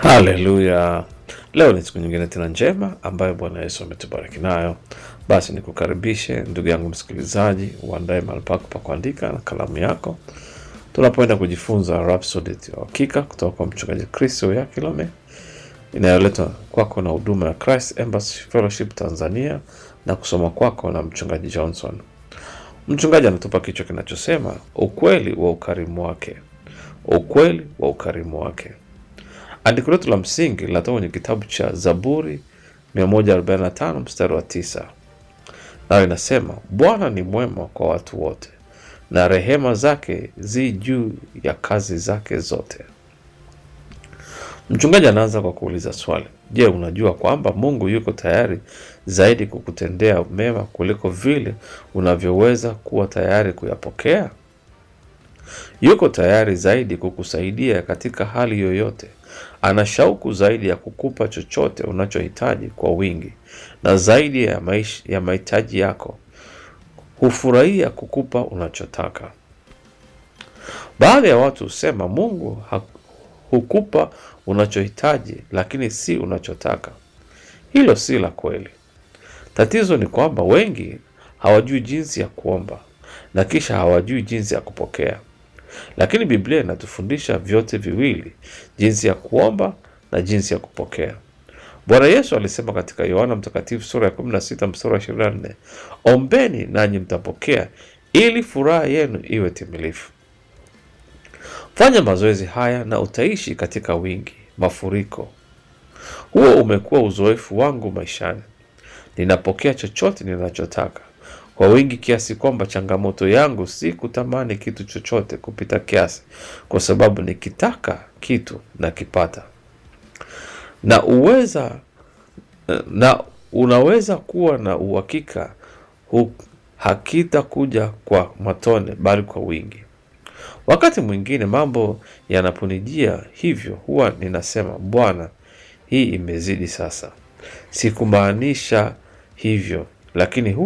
Haleluya! Leo ni siku nyingine tena njema ambayo Bwana Yesu ametubariki nayo. Basi nikukaribishe ndugu yangu msikilizaji, uandae mahali pako pa kuandika na kalamu yako, tunapoenda kujifunza Rhapsody ya Uhakika kutoka kwa mchungaji Kristo ya Kilome, inayoletwa kwako na huduma ya Christ Embassy Fellowship Tanzania na kusoma kwako na mchungaji Johnson. Mchungaji anatupa kichwa kinachosema ukweli wa ukarimu wake, ukweli wa ukarimu wake. Andiko letu la msingi linatoka kwenye kitabu cha Zaburi 145 mstari wa tisa, nayo inasema Bwana ni mwema kwa watu wote, na rehema zake zi juu ya kazi zake zote. Mchungaji anaanza kwa kuuliza swali: Je, unajua kwamba Mungu yuko tayari zaidi kukutendea mema kuliko vile unavyoweza kuwa tayari kuyapokea? Yuko tayari zaidi kukusaidia katika hali yoyote. Ana shauku zaidi ya kukupa chochote unachohitaji kwa wingi na zaidi ya maish, ya mahitaji yako. Hufurahia kukupa unachotaka. Baadhi ya watu husema Mungu ha- hukupa unachohitaji lakini si unachotaka. Hilo si la kweli. Tatizo ni kwamba wengi hawajui jinsi ya kuomba na kisha hawajui jinsi ya kupokea. Lakini Biblia inatufundisha vyote viwili, jinsi ya kuomba na jinsi ya kupokea. Bwana Yesu alisema katika Yohana Mtakatifu sura ya 16 mstari wa 24, ombeni nanyi mtapokea, ili furaha yenu iwe timilifu. Fanya mazoezi haya na utaishi katika wingi, mafuriko. Huo umekuwa uzoefu wangu maishani. Ninapokea chochote ninachotaka kwa wingi kiasi kwamba changamoto yangu si kutamani kitu chochote kupita kiasi, kwa sababu nikitaka kitu nakipata. Na uweza na unaweza kuwa na uhakika hu- hakitakuja kwa matone, bali kwa wingi. Wakati mwingine mambo yanaponijia hivyo, huwa ninasema Bwana, hii imezidi sasa. Sikumaanisha hivyo, lakini hu